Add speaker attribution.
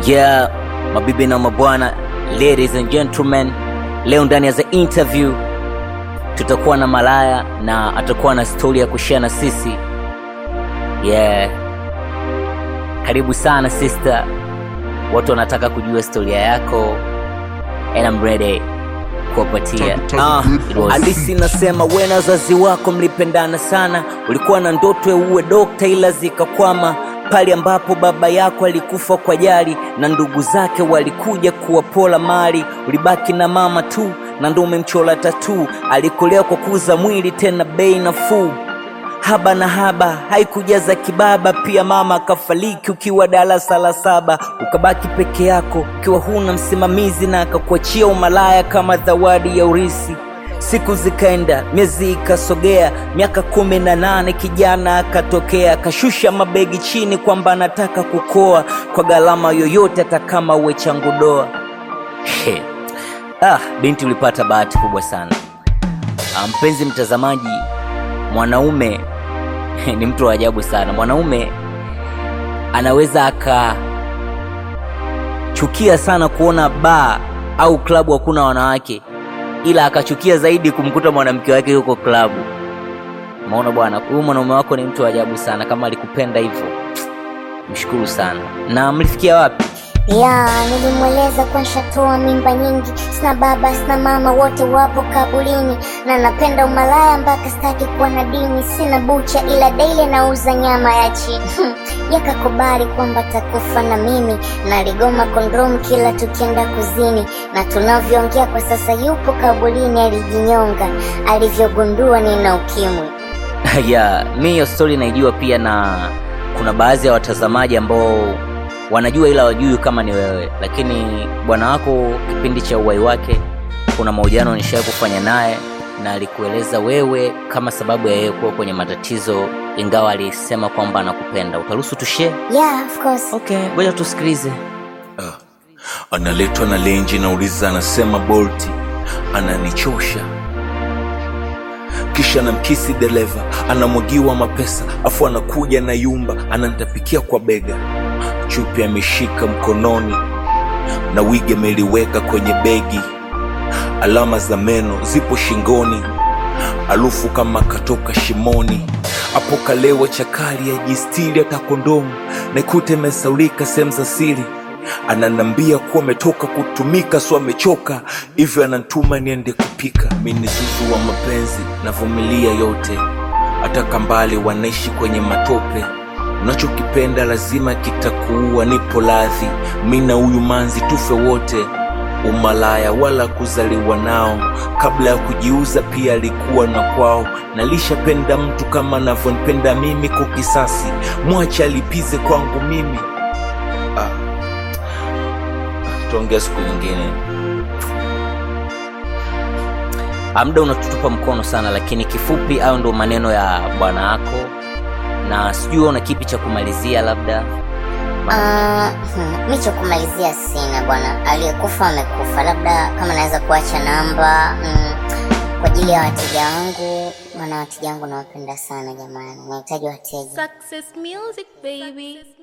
Speaker 1: Yeah, mabibi na mabwana, ladies and gentlemen, leo ndani ya the interview tutakuwa na Malaya na atakuwa na stori ya kushare na sisi. Yeah, karibu sana sister, watu wanataka kujua historia yako and I'm ready kuwapatia. Ah, hadithi nasema we na wazazi wako mlipendana sana, ulikuwa na ndoto ya uwe dokta ila zikakwama pale ambapo baba yako alikufa kwa jali na ndugu zake walikuja kuwapola mali, ulibaki na mama tu na ndo umemchola tatu. Alikulea kwa kuuza mwili tena bei nafuu, haba na haba haikujaza kibaba. Pia mama akafariki ukiwa darasa la saba, ukabaki peke yako ukiwa huna msimamizi, na akakuachia umalaya kama zawadi ya urisi. Siku zikaenda, miezi ikasogea, miaka kumi na nane kijana akatokea, akashusha mabegi chini kwamba anataka kukoa kwa gharama yoyote, hata kama uwe changu doa. He. Ah, binti ulipata bahati kubwa sana. Ah, mpenzi mtazamaji, mwanaume ni mtu wa ajabu sana. Mwanaume anaweza akachukia sana kuona baa au klabu hakuna wanawake, ila akachukia zaidi kumkuta mwanamke wake yuko klabu. Maona bwana, huyu mwanaume wako ni mtu wa ajabu sana. Kama alikupenda hivyo, mshukuru sana. Na mlifikia wapi?
Speaker 2: Ya, nilimweleza kwa nshatoa mimba nyingi, sina baba sina mama, wote wapo kabulini, na napenda umalaya mpaka sitaki kuwa na dini. Sina bucha ila daily nauza nyama ya chini. Yakakubali kwamba takufa na mimi, na aligoma kondom kila tukienda kuzini, na tunavyoongea kwa sasa yupo kabulini, alijinyonga alivyogundua nina ukimwi.
Speaker 1: ya mi hiyo story naijua pia, na kuna baadhi ya watazamaji ambao wanajua ila wajui kama ni wewe, lakini bwana wako kipindi cha uwai wake, kuna mahojiano nishawahi kufanya naye na alikueleza wewe kama sababu ya yeye kuwa kwenye matatizo, ingawa alisema kwamba anakupenda. Utaruhusu tushare?
Speaker 2: Yeah, of course.
Speaker 1: Okay, ngoja tusikilize.
Speaker 3: analetwa na lenji nauliza anasema bolti ananichosha kisha namkisi dereva anamwagiwa mapesa afu anakuja na yumba anantapikia kwa bega chupi ameshika mkononi na wigi ameliweka kwenye begi alama za meno zipo shingoni alufu kama katoka shimoni apo kalewa chakali ajistiri hata kondomu naikuta imesaulika sehemu za siri ananambia kuwa ametoka kutumika so amechoka hivyo anantuma niende kupika mi ni zuzu wa mapenzi navumilia yote hata mbali wanaishi kwenye matope unachokipenda lazima kitakuua nipo ladhi mi na huyu manzi tufe wote umalaya wala kuzaliwa nao kabla ya kujiuza pia alikuwa na kwao nalishapenda mtu kama anavyonipenda mimi kwa kisasi mwache alipize kwangu mimi ah. tuongea siku nyingine
Speaker 1: Ah, muda unatutupa mkono sana, lakini kifupi, au ndo maneno ya bwana wako, na sijui una kipi cha kumalizia labda.
Speaker 2: Ah, hmm, mi cha kumalizia sina bwana, aliyekufa amekufa. Labda kama naweza kuacha namba mm, kwa ajili ya wateja wangu, maana wateja wangu nawapenda sana jamani, nahitaji wateja.
Speaker 4: Success music, baby.